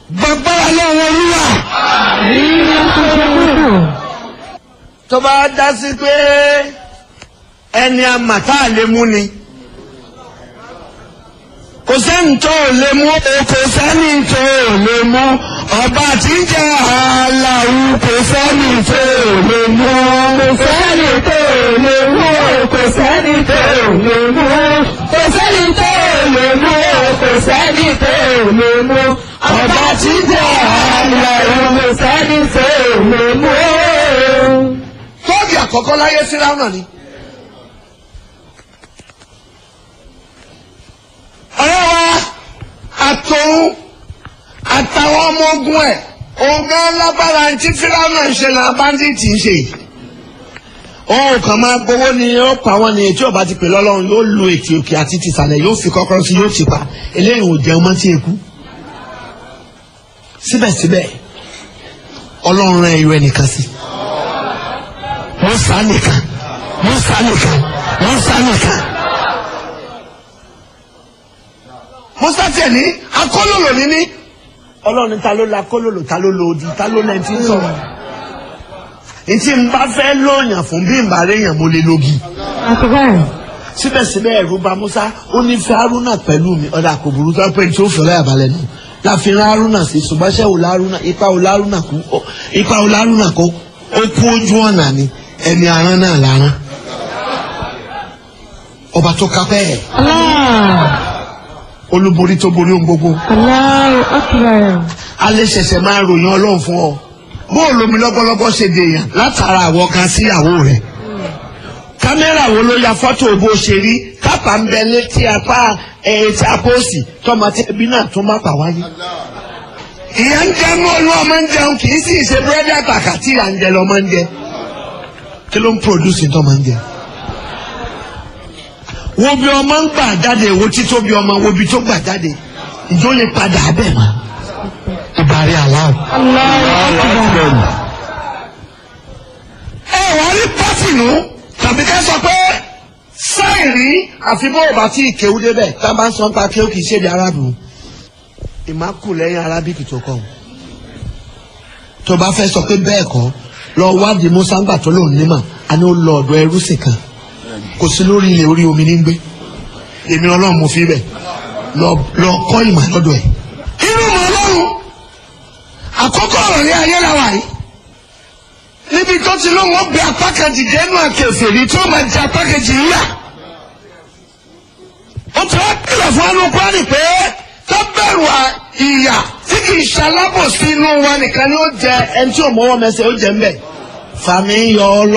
gbàgbára lọ́wọ́ olúwa. tó bá dá sí pé ẹni àmàtà lè mú ni kò sẹ́ni tó lè mú o kò sẹ́ni tó lè mú ọba tí ń jẹ́ aláwù kò sẹ́ni tó lè mú Kò sẹ́ni tó lè mú o, kò sẹ́ni tó lè mú o, kò sẹ́ni tó lè mú o, kò sẹ́ni tó lè mú o. Ọba tí ń jẹ́ àlàyé kò sẹ́ni tó lè mú o. tóògì àkọ́kọ́ láyé síráùnà ni. ọ̀rẹ́ wa àtòun àtàwọn ọmọ ogun ẹ̀ ọ̀gá lágbára tí síráùnà ń ṣe náà báńdíìtì ń ṣe. òun kàn máa gbowó ni ó pa wọn ni ètí ọba ti pè lọ́lọ́run yóò lu ètí òkè àti tìsàlẹ̀ yóò fi kọ́kọ́rọ́ sí yóò ti pa eléyìí ò jẹun mọ́ tí eku. síbẹ̀síbẹ̀ ọlọ́run rán ẹyọ ẹnìkan sí i musa nìkan musa nìkan musa nìkan. musa tiẹ̀ ní akólòlò ní ní. ọlọ́run ní ta ló la akólòlò ta ló lo odi ta ló lẹ́yìn tí ń sọ̀rọ̀. ntí n bá fẹ́ lóyàn fún bí n bá réyàn mo lè logi. síbẹ̀síbẹ̀ ẹ̀rù bà musa ó ní fẹ́ haruna pẹ̀lú mi ọ̀dà kò burú tó pé tí ó fẹ́rẹ́ àbálẹ̀ nù. láfihàn haruna sí ṣùgbọ́n ṣẹ́ wò lárúnà ipa wò lárúnà kú ipa wò lárúnà kú ó kú ojú ọ̀nà ni ẹni aràn náà lára ọba tó kápẹ́ ẹ̀ olúborí tó borí ohun gbogbo alẹ́ ṣẹ̀ṣẹ̀ máa ròyìn ọlọ́run fún ọ bóòlù omi lọ́gbọ́lọ́gbọ́ ṣe dèèyàn látara àwọ̀ kan sí ìyàwó rẹ̀ kámẹ́rà wo ló ya fọ́tò bó ṣe rí kápá ń bẹ létí apá etí apóòsì tọmọ tí ẹbí náà tún má pa wáyé ìyá ń jẹun olú ọmọ ń jẹun kì í sì ṣe búrẹ́dì àtàkà tí ìyá ń jẹ lọ́mọ ń jẹ kí ló ń produce tó máa ń jẹ. wo bí ọmọ ń gbà jáde wo tító bí ọmọ wo bí tó gbà jáde ìjọ lè padà abẹ́ mọ́. ìbàrí aláwọ̀. ẹ wàá rí pátìnù tàbí ká sọ pé sáìrí àfi bó o bá tí ì kéwú débẹ̀ tá a bá ń sọ nípa kéwú kì í ṣèdè arábìnrin. ìmákù lẹ́yìn arábìkì tó kọ̀ tó bá fẹ́ sọ pé bẹ́ẹ̀ kọ́ lọ wádìí musa ńgbà tó lòun nímọ̀ a ní ó lọ ọ̀dọ̀ ẹrú sì kan kò sí lórí ilẹ̀ orí omi ní gbé èmi ọlọ́run mo fi bẹ̀ lọ lọ kọ́ ìmọ̀ lọ́dọ̀ ẹ̀. inú mọ̀ ọlọ́run àkọ́kọ́ ọ̀rọ̀ ní ayé làwà yìí níbi tó ti lóun ó gbé apá kan dìde nù àkẹfẹ rí tí ó máa jẹ apá kejì ńlá ó ti wá kìlọ̀ fún anú kwari pé tó bẹ̀rù ìyà tí kì í ṣalábòsí inú wa nìkan ni ó jẹ ẹni tí ò mọ́wọ́ mẹsẹ̀ ó jẹ ń bẹ̀ fàmí yọ ọ lọ.